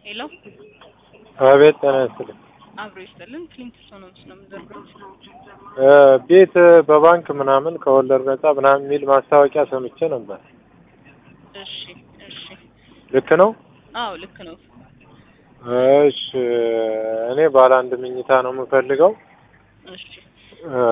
ሄሎ አቤት ጤና ይስጥልኝ። አብሮ ይስጥልን። ክሊንት ሶኖምስ ነው የምዘግሩት። እ ቤት በባንክ ምናምን ከወለድ ነጻ ምናምን የሚል ማስታወቂያ ሰምቼ ነበር። እሺ እሺ። ልክ ነው? አዎ ልክ ነው። እሺ እኔ ባለ አንድ መኝታ ነው የምፈልገው። እሺ እ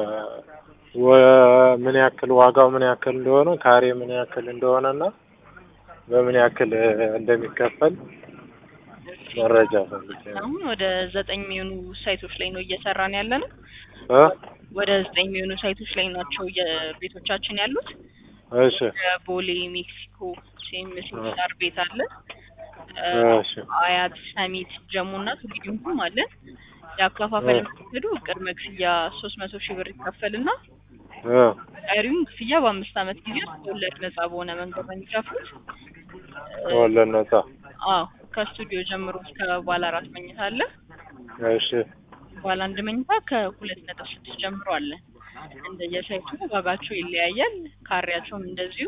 ወ- ምን ያክል ዋጋው ምን ያክል እንደሆነ ካሬ ምን ያክል እንደሆነ እና በምን ያክል እንደሚከፈል መረጃ ፈልጌ ነው። አሁን ወደ ዘጠኝ የሚሆኑ ሳይቶች ላይ ነው እየሰራን ያለ ነው። እ ወደ ዘጠኝ የሚሆኑ ሳይቶች ላይ ናቸው የቤቶቻችን ያሉት። እሺ ቦሌ፣ ሜክሲኮ፣ ሴምስ ሳር ቤት አለ። እ እሺ አያት፣ ሰሚት፣ ጀሞ እና ቱሉ ዲምቱም አለ። የአከፋፈል መንገዱ ቅድመ ክፍያ ሶስት መቶ ሺህ ብር ይከፈልና እ ቀሪውን ክፍያ በአምስት ዓመት ጊዜ ውስጥ ከወለድ ነጻ በሆነ መንገድ ነው የሚከፍሉት። ከወለድ ነጻ አዎ ከስቱዲዮ ጀምሮ እስከ ባለ አራት መኝታ አለ። እሺ ባለ አንድ መኝታ ከሁለት ነጥብ ስድስት ጀምሮ አለ። እንደየሳይቱ ዋጋቸው ይለያያል። ካሬያቸውም እንደዚሁ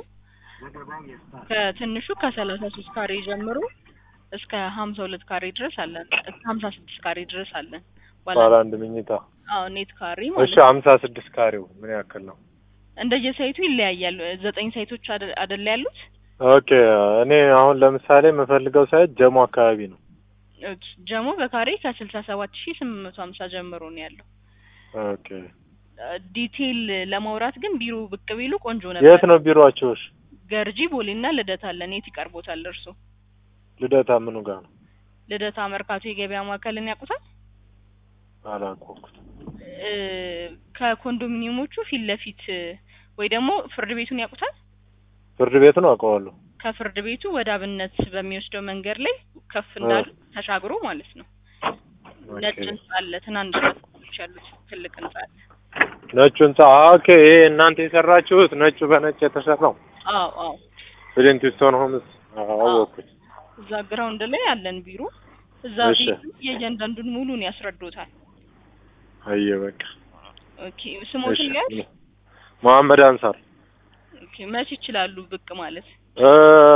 ከትንሹ ከሰላሳ ሶስት ካሬ ጀምሮ እስከ ሀምሳ ሁለት ካሬ ድረስ አለን። እስከ ሀምሳ ስድስት ካሬ ድረስ አለን። ባለ ባለ አንድ መኝታ አዎ ኔት ካሬ እሺ ማለት ነው። ሀምሳ ስድስት ካሬው ምን ያክል ነው? እንደየሳይቱ ይለያያል። ዘጠኝ ሳይቶች አደ- አደለ ያሉት? ኦኬ እኔ አሁን ለምሳሌ የምፈልገው ሳይት ጀሞ አካባቢ ነው። ኦኬ፣ ጀሞ በካሬ ከስልሳ ሰባት ሺህ ስምንት መቶ ሀምሳ ጀምሮ ነው ያለው። ኦኬ ዲቴይል ለማውራት ግን ቢሮ ብቅ ቢሉ ቆንጆ የት ነበር። ነው ቢሮአችሁሽ? ገርጂ ቦሌና ልደታ አለን። የት ይቀርቦታል እርሶ? ልደታ ምኑ ጋር ነው? ልደታ መርካቶ የገበያ ማዕከልን ያውቁታል? አላወቅኩት። እ ከኮንዶሚኒየሞቹ ፊት ለፊት ወይ ደግሞ ፍርድ ቤቱን ያውቁታል? ፍርድ ቤቱን አውቀዋለሁ። ከፍርድ ቤቱ ወደ አብነት በሚወስደው መንገድ ላይ ከፍ እንዳሉ ተሻግሮ ማለት ነው። ነጭ ኦኬ ህንጻ አለ። ትናንሽ ህንጻዎች ያሉት ትልቅ ህንጻ አለ። ነጩ ህንጻ ኦኬ። ይሄ እናንተ የሰራችሁት ነጩ በነጭ የተሰራው አዎ አዎ። ፍሊንትስቶን ሆምስ አወቅኩት። እዛ ግራውንድ ላይ አለን ቢሮ። እዛ እሺ። ቤቱ የእያንዳንዱን ሙሉን ያስረዶታል። አየ በቃ ኦኬ ስሞትን እሺ። ያዝ። መሐመድ አንሳር ኦኬ መች ይችላሉ ብቅ ማለት? እ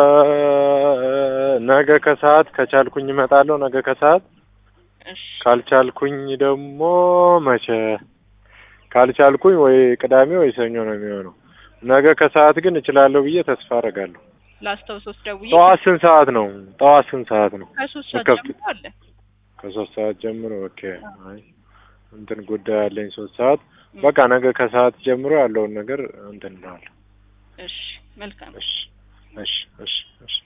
ነገ ከሰዓት ከቻልኩኝ እመጣለሁ። ነገ ከሰዓት እሺ ካልቻልኩኝ ደግሞ መቼ ካልቻልኩኝ ወይ ቅዳሜ ወይ ሰኞ ነው የሚሆነው። ነገ ከሰዓት ግን እችላለሁ ብዬ ተስፋ አደርጋለሁ። ላስታውሶት ደውዬ ጠዋት ስንት ሰዓት ነው? ጠዋት ስንት ሰዓት ነው? ከሶስት ሰዓት ከፍት- ጀምሮ አለ። ከሶስት ሰዓት ጀምሮ ኦኬ። አይ እንትን ጉዳይ አለኝ ሶስት ሰዓት በቃ ነገ ከሰዓት ጀምሮ ያለውን ነገር እንትን እንለዋለን። እሺ መልካም እሺ እሺ እሺ እሺ